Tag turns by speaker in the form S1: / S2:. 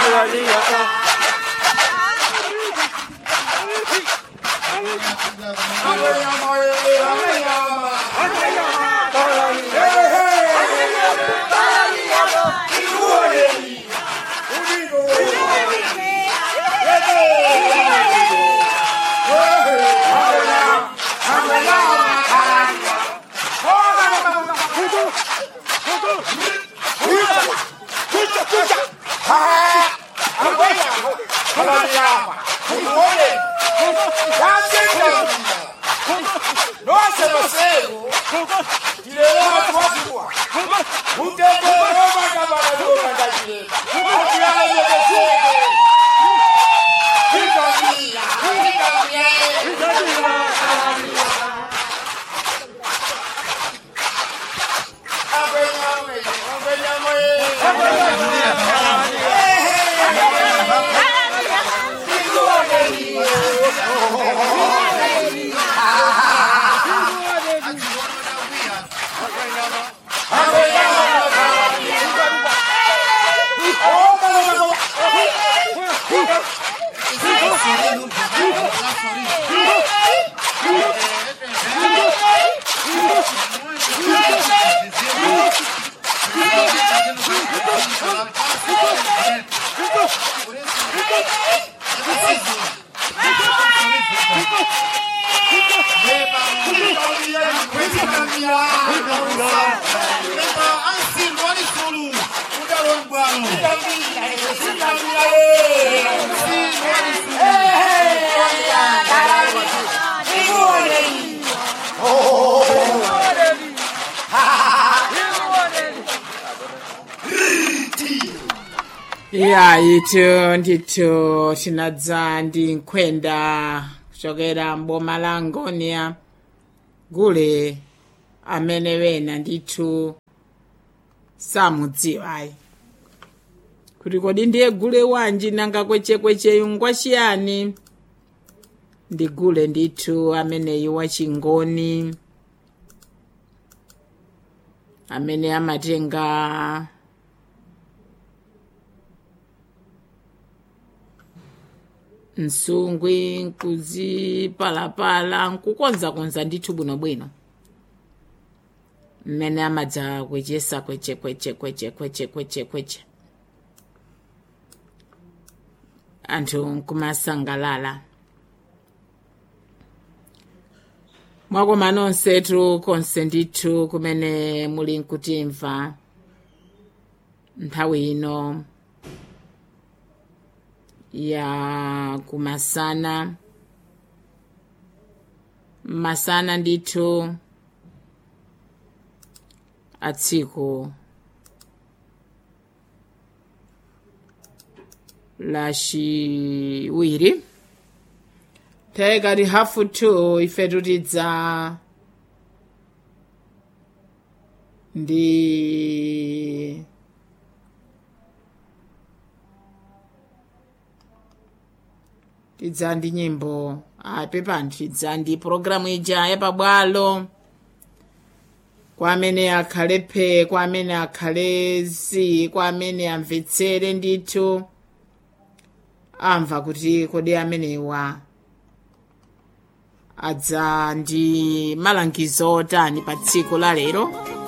S1: ya itu ndithu tinadza ndi nkhwenda kuchokera mboma la ngonia gule amene wena ndithu samudziwayi kuti kodi ndiye gule wanji nanga kwechekwecheyu ngwachiyani ndi gule ndithu ameneyu wachingoni amene amatenga msungwi nkuzipalapala nkukonzakonza ndithu bwinobwino mmene amadza kwechesa kweche kweche kweche kweche kweche kweche anthu nkumasangalala mwakoma nonsetu konse ndithu kumene muli nkutimva nthawi ino ya kumasana masana ndithu atsiku lachiwiri taikati hafu two ife tutidza ndi tidza ndi nyimbo apepani tidza ndi pulogalamu ija yapabwalo kwa amene akhale phe kwa amene akhale zi kwa amene amvetsere ndithu amva kuti kodi amenewa adza ndi malangizo otani pa tsiku la lero